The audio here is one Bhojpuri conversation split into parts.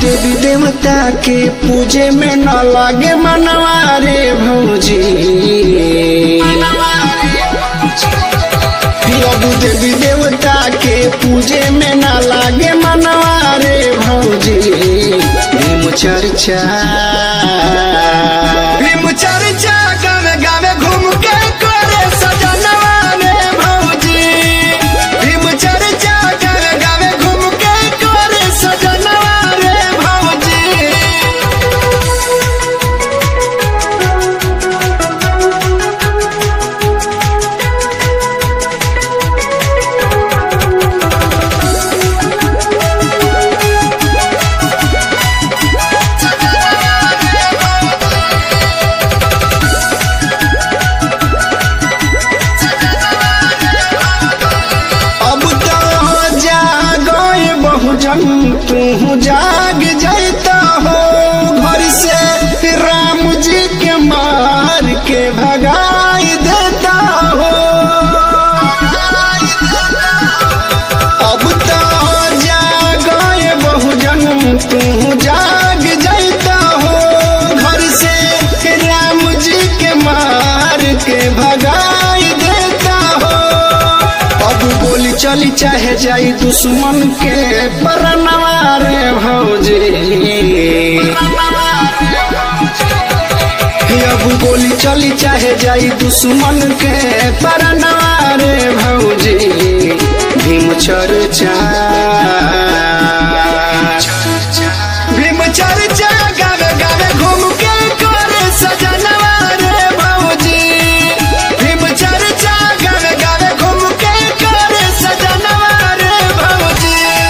देवी देवता के पूजे में न लागे मनवा रे भौजी अब देवी देवता के पूजे में न लागे मनवा रे भौजी भीम चर्चा भीम चर्चा गावे गावे घूम के करे सजनवा रे भौजी भीम चर्चा गावे गावे घूम के करे सजनवा रे भौजी अब तो जागए बहुजन तू जाग जाता हो घर से राम जी के मार के भगाई देता हो अब तो जागए बहुजन तू जाग जाता हो घर से राम जी के मार के भगाई देता हो अब गोली चली चाहे जाई दुश्मन के परनवा रे भौजी अब गोली चली चाहे जाई दुश्मन के परनवा रे भौजी भीम चर्चा भीम चर्चा गावे गावे घूम के करे सजनवा रे भौजी भीम चर्चा गावे गावे घूम के करे सजनवा रे भौजी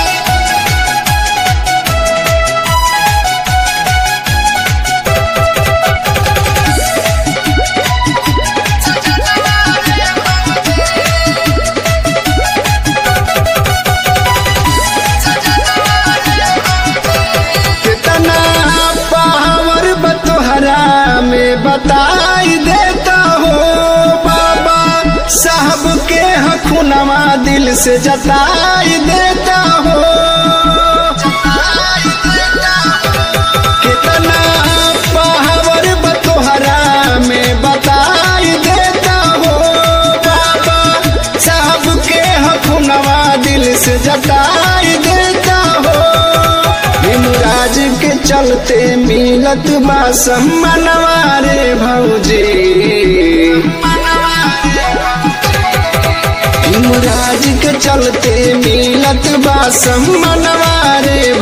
कितना पावर बतोहरा में बताई देता हो बाबा साहब के हखुनवा दिल से जताई देता हो कितना पावर बतोहरा में बताई देता हो बाबा साहब के हखुनवा दिल से जताई देता हो भीमराज के चलते मिलत बा सम्मानवा रे भौजी भीमराज के चलते मिलत बा सम्मानवा रे